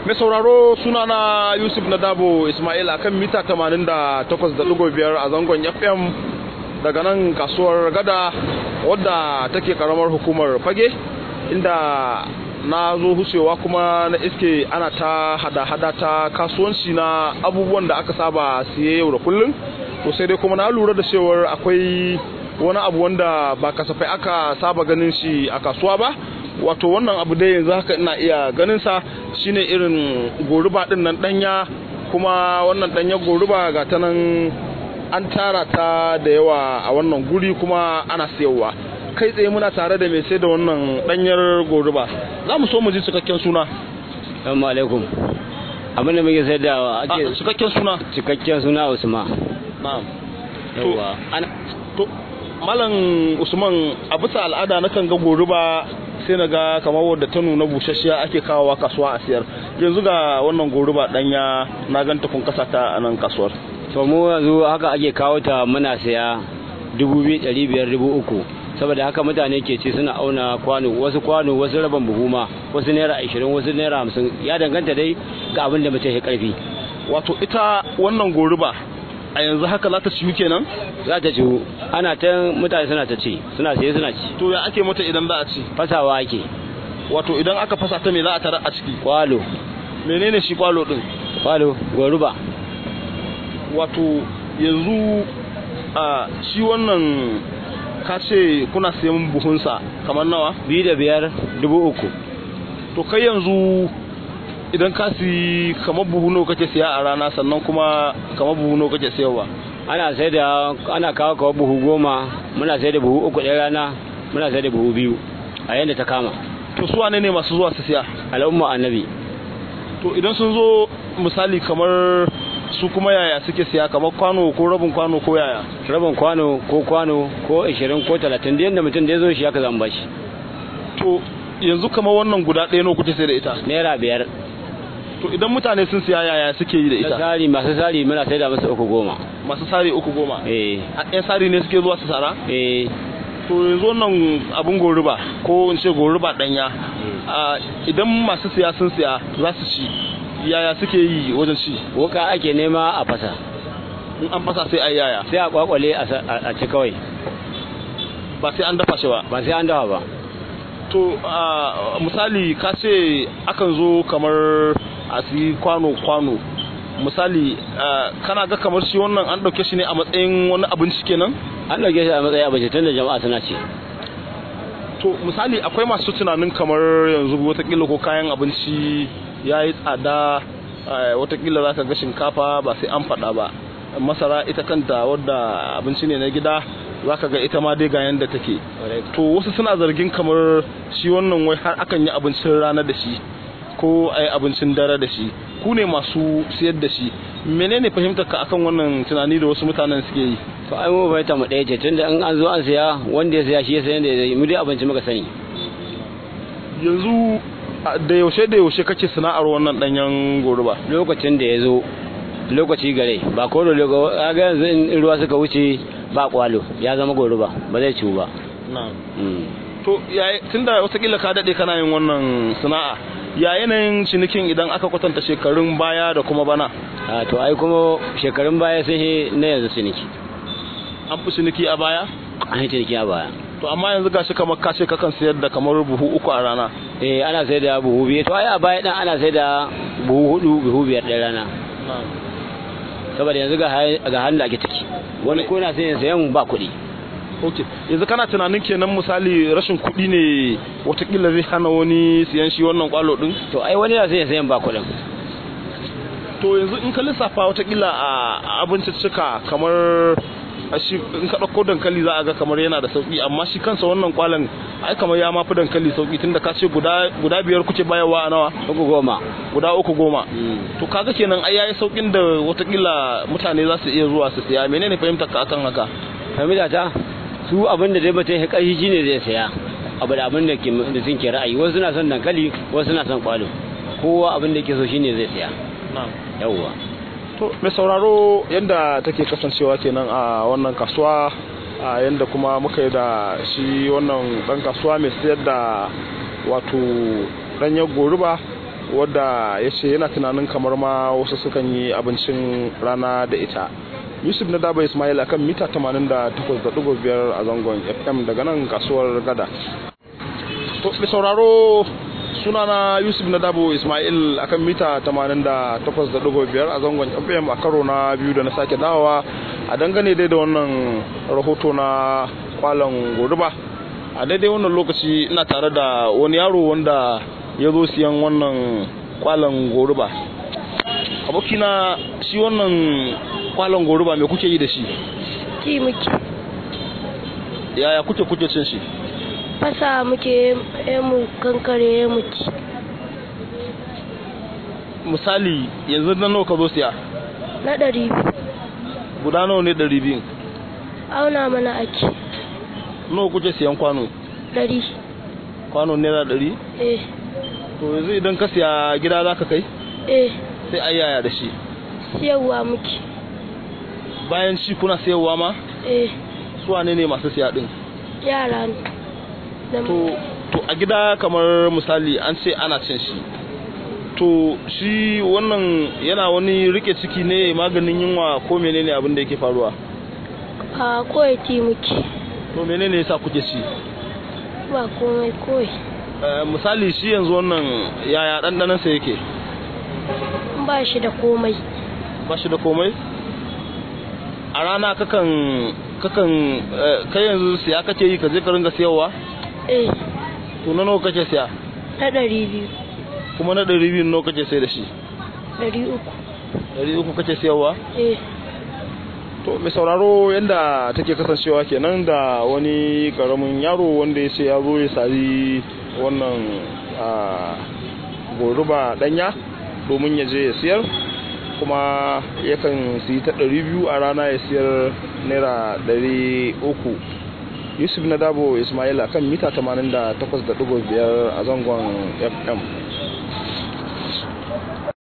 mai sauraro sunana yusuf na dabo ismail akan mita 88.5 a zangon fm daga nan kasuwar gada wadda take karamar hukumar fage inda na zo hucewa kuma na iske ana ta hada-hada ta kasuwanci na abubuwan da aka saba siye yau da kullum to sai dai kuma na lura da cewar akwai wani abu wanda ba kasafai aka saba ganin shi a kasuwa ba wato wannan abu dai yanzu haka ina iya ganin sa shine irin goruba din nan danya kuma wannan danya goruba ga ta nan an tara ta da yawa a wannan guri kuma ana siyarwa kai tsaye muna tare da mai sai da wannan danyar goruba za mu so mu ji cikakken suna Assalamu alaikum. Abin da muke sai da ake cikakken suna cikakken suna Usman. na'am Yawwa. Ana to malam usman a bisa al'ada na kan ga goruba sai na ga kamar wadda ta nuna busasshiya ake kawowa kasuwa a siyar yanzu ga wannan goruba danya na ganta kun kasa ta a nan kasuwar to mu yanzu haka ake kawo ta muna saya dubu biyu ɗari biyar dubu uku saboda haka mutane ke ci suna auna kwano wasu kwano wasu rabin buhu ma wasu naira ashirin wasu naira hamsin ya danganta dai ga abin da mutum ya karfi wato ita wannan goruba a yanzu haka za ta ciyu kenan za ta ciwu ana ta mutane suna ta ci suna siye suna ci to ya ake mata idan za a ci fasawa ake wato idan aka fasa ta me za a tara a ciki kwalo menene shi kwalo din kwalo goruba wato yanzu a shi wannan ka ce kuna sayan buhunsa kamar nawa biyu da biyar dubu uku to kai yanzu idan ka si kamar buhu nawa kake siya a rana sannan kuma kamar buhu nawa kake siyarwa ana sai da ana kawo kawo buhu goma muna sai da buhu uku ɗaya rana muna sai da buhu biyu a yadda ta kama to su wane ne masu zuwa su siya al'umma annabi to idan sun zo misali kamar su kuma yaya suke siya kamar kwano ko rabin kwano ko yaya rabin kwano ko kwano ko ashirin ko talatin da yadda mutum da ya zo shi haka zan bashi to yanzu kamar wannan guda ɗaya nawa kuke sai da ita naira biyar to idan mutane sun siya yaya suke yi da da ita sari masu sari muna sai da masa uku goma masu sari uku goma eh a ɗan sari ne suke zuwa su sara eh to yanzu wannan abin goruba ko in ce goruba ɗanya a, idan masu siya sun siya za su ci yaya suke yi wajen ci wuka ake nema a fasa in an fasa sai a yi yaya sai a kwakwale a sa- a a ci kawai ba sai an dafa shi ba ba sai an dawa ba to a, misali ka ce akan zo kamar a siyi kwano-kwano misali a, kana ga kamar shi wannan an ɗauke shi ne a matsayin wani abinci kenan an ɗauke shi a matsayin abinci tun da jama'a suna ci to misali akwai masu tunanin kamar yanzu watakila ko kayan abinci ya yi tsada eh, watakila za ka ga shinkafa ba sai an faɗa ba masara ita kanta wadda abinci ne na gida za ka ga ita ma dai ga yanda take to wasu suna zargin kamar shi wannan wai har akan yi abincin rana da shi ko a yi abincin dare da shi ku ne masu siyar da shi menene fahimtar ka akan wannan tunani da wasu mutanen suke yi to ai mu bai ta mu ɗaya ce tunda in an zo an siya wanda ya siya shi ya sayan da ya zai mu dai abinci muka sani yanzu a- da yaushe da yaushe kake sana'ar wannan danyen goruba lokacin da ya zo lokaci gare ba ko da lokaci ga yanzu in ruwa suka wuce ba kwalo ya zama goruba ba zai ciwu ba na'am Mm. to yayi tunda watakila ka dade kana yin wannan sana'a ya yanayin cinikin idan aka kwatanta shekarun baya da kuma bana a to ai kuma shekarun baya sun yi na yanzu ciniki an fi ciniki a baya an yi ciniki a baya to amma yanzu gashi kamar ka ce kakan sayar da kamar buhu uku a rana eh ana sai da buhu biyu to ai a baya dan ana sai da buhu hudu buhu biyar ɗaya rana saboda yanzu ga hai- ga halin da ake ciki wani ko na sayan sayan ba kuɗi ok yanzu kana tunanin kenan misali rashin kuɗi ne watakila zai hana wani siyan shi wannan kwalo din to ai wani na sayan sayan ba kuɗin to yanzu in ka lissafa watakila a abinciccika kamar a shi in ka ɗauko dankali za a ga kamar yana da sauki amma shi kansa wannan kwalan ai kamar ya mafi dankali sauki tunda ka ce guda guda biyar kuke bayarwa a nawa uku goma guda uku goma Mm. to kaga kenan ai yayi saukin da watakila mutane za su iya zuwa su siya menene fahimtar ka akan haka fahimta ta su abin da dai mutum ya ƙarfi shine zai saya abu da abin da ke da sun ke ra'ayi wasu na son dankali wasu na son kwalo kowa abin da ke so shine zai saya na'am yawwa to mai sauraro yadda take kasancewa kenan a wannan kasuwa a yadda kuma muka yi da shi wannan dan kasuwa mai sayar da wato danyen goruba wadda ya ce yana tunanin kamar ma wasu sukan yi abincin rana da ita yusuf na daba ismail akan mita 88.5 a zangon fm daga nan kasuwar gada to da sauraro sunana yusuf na dabo ismail akan mita 88.5 a zangon fm a karo na biyu da na sake dawowa a dangane dai da wannan rahoto na kwallon goruba a daidai wannan lokaci ina tare da wani yaro wanda ya zo siyan wannan kwallon goruba abokina shi wannan kwallon goruba me kuke yi da shi ci muke yaya kuke kuke cin shi fasa muke ya mu kankare ya mu ci misali yanzu na nawa ka zo siya na ɗari biyu guda nawa ne ɗari biyu auna mana ake nawa kuke siyan kwano ɗari kwano naira ɗari eh to yanzu idan ka siya gida za ka kai eh sai a yaya da shi siyarwa muke bayan shi kuna sayarwa ma eh su wane ne masu siya din yara ne da to to a gida kamar misali an ce ana cin shi to shi wannan yana wani rike ciki ne maganin yunwa ko menene abin da yake faruwa a koyi ci muke to menene yasa kuke ci ba komai koyi Eh, misali shi yanzu wannan yaya ɗanɗanon sa yake ba shi da komai ba shi da komai a rana kakan kakan eh, kai yanzu siya kake yi ka je ka ringa siyarwa eh to na nawa kake siya na ɗari biyu kuma na ɗari biyu nawa kake sai da shi ɗari uku ɗari uku kake siyarwa eh to mai sauraro yadda take kasancewa kenan da wani karamin yaro wanda ya ce ya zo ya sari wannan ah, goruba danya domin ya je ya siyar kuma yakan siyi ta ɗari biyu a rana ya siyar naira ɗari uku yusuf na dabo ismail akan mita 88.5 a zangon fm